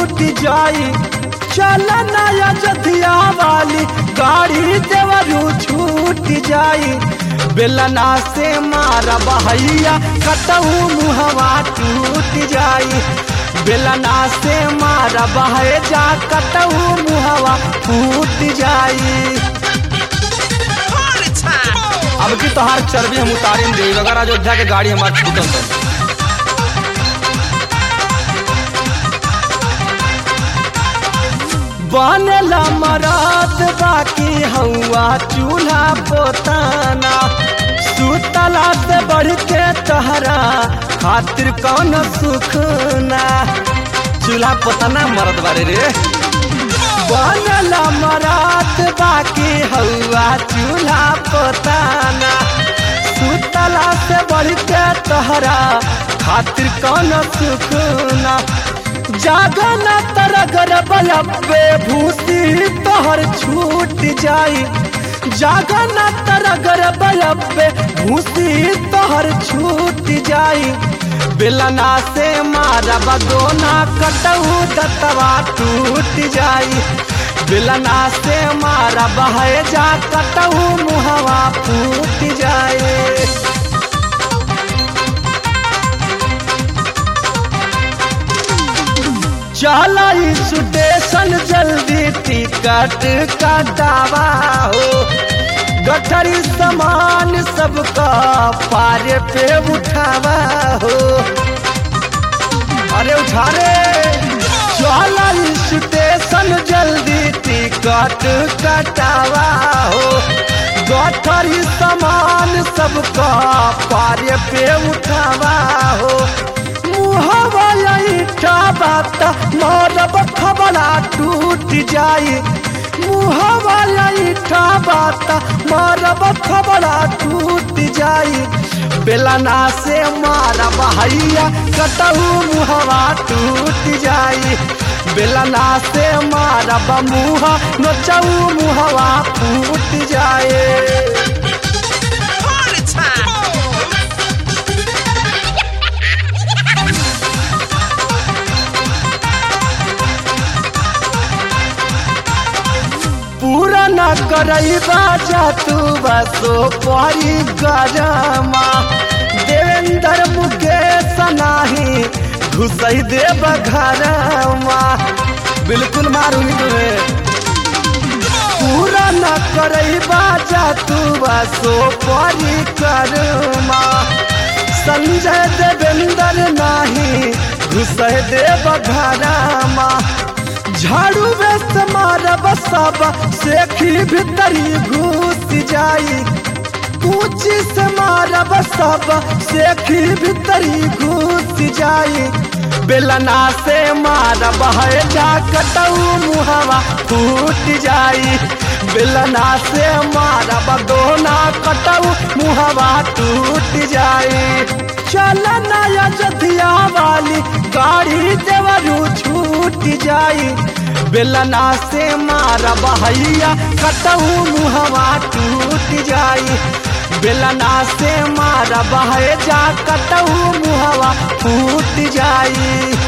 छूट जाई चल नया जधिया वाली गाड़ी देवरू छूट जाई बेलना से मारा बहैया कटहू मुहवा टूट जाई बेलना से मारा बहे जा कटहू मुहवा फूट जाई Party time! अब की तोहार चर्बी हम उतारे दे अगर अयोध्या के गाड़ी हमार छूटल तो बनला मरात बाकी हौआ चूल्हा पोताना सुतला से बढ़ के तहरा खातिर कौन सुख ना चूल्हा पोताना मरद बारे रे बनला मरात बाकी हौआ चूल्हा पोताना सुतला से बढ़ के तहरा खातिर कौन सुख ना जागना तरगर बलबे भूसी तोहर छूट जाई जागना तरगर बलबे भूसी तोहर छूट जाई बेलना से मारा बदोना कटहू दतवा टूट जाई बेलना से मारा बहे जा कटहू मुहवा फूट जाए चला स्टेशन जल्दी टिकट कटावा हो गठरी सामान सबका पारे पे उठावा हो अरे उठा रे चला स्टेशन जल्दी टिकट कटावा हो गठरी सामान सबका पारे पे उठावा हो मुहवा ईटा बात मरब खबरा टूट जाई मुहवा ईटा बात मरब खबरा टूट जाई बेलना से मारा बहैया कटहू मुहवा टूट जाई बेलना से मारा मुहा नचऊ मुहवा फूट जाए Party time! पूरा न करई बाजा तू बसो परी गरमा देवेंद्र मुकेश नाही घुसई देव घरमा बिल्कुल मारूंगी तुम्हें पूरा न करई बाजा तू बसो परी करमा संजय देवेंद्र नाही घुसई देव घरमा झाड़ू व्यस्त मारब सब सेखी भीतरी घुस जाई कूची से मारब सब सेखी भीतरी घुस जाई बेलना से मारब है जा कटऊ मुहवा फूट जाई बेलना से मारब दोना कटऊ मुहवा टूट जाई चल नया जथिया वाली गाड़ी देवरू छूट जाई बेलना से मारा बहैया कटहू मुहवा टूट जाई बेलना से मारा बहे जा कटहू मुहवा फूट जाई